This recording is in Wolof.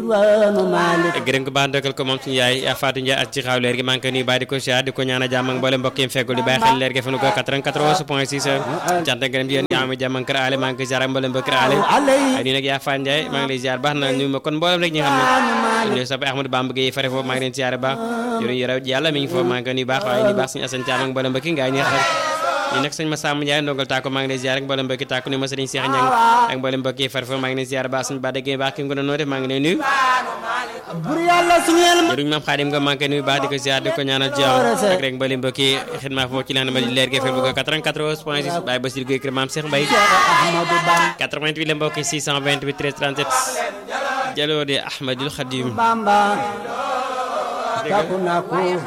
diwaanu Malick gërëm ko baax ndëkkal ko moom suñu yaay yaa Fatou Ndiaye ak ci xaaw leer gi maa ngi koy nuyu bàyyi di ko siyaar di ko ñaanal jàmm ak mboolem mbokk yi fekkul di bàyyi xel leer gi fa nu ko 94 point 6 cant ak gërëm yéen ñi am jàmm ak kër ale maa ngi koy siyaar ak mboolem ba kër ale alay ay nii nag yaa Fatou Ndiaye maa ngi lay siyaar baax na ñu ma kon mboolem rek ñi nga xam ne ñooy sopp Ahmadou Bamba Gueye fare foofu maa ngi leen siyaare baax yoroon yore yàlla mi ngi foofu maa ngi koy nuyu baax waaye nuyu baax suñu Assane Thiam ak mboolem ba ki ngaay ñi xam ñi nag sëñ Massamba Ndiaye ndongal tàkko maa ngi lay ziar ak mboolem mbokki tàkko ni ma sëriñ Cheikh Niang ak mboolem mbokki far fa maa ngi lay ziar baax suñu bàdde gi baax ki nga doon noo def maa ngi lay nuyu bur yàlla suñeel ma jëruñ maam xaadim nga maa ngi koy nuyu baax di ko ziar di ko ñaanal jàmm ak rek mboolem mbokki xidma foofu ci leen ma di leer gi bu ko 94 point 6 Baye Bassir Gueye kër maam Cheikh Mbaye Ahmadou Bamba 88 la mbokki 628 13 37 jaloo di Ahmadul Khadim Bamba takku na ko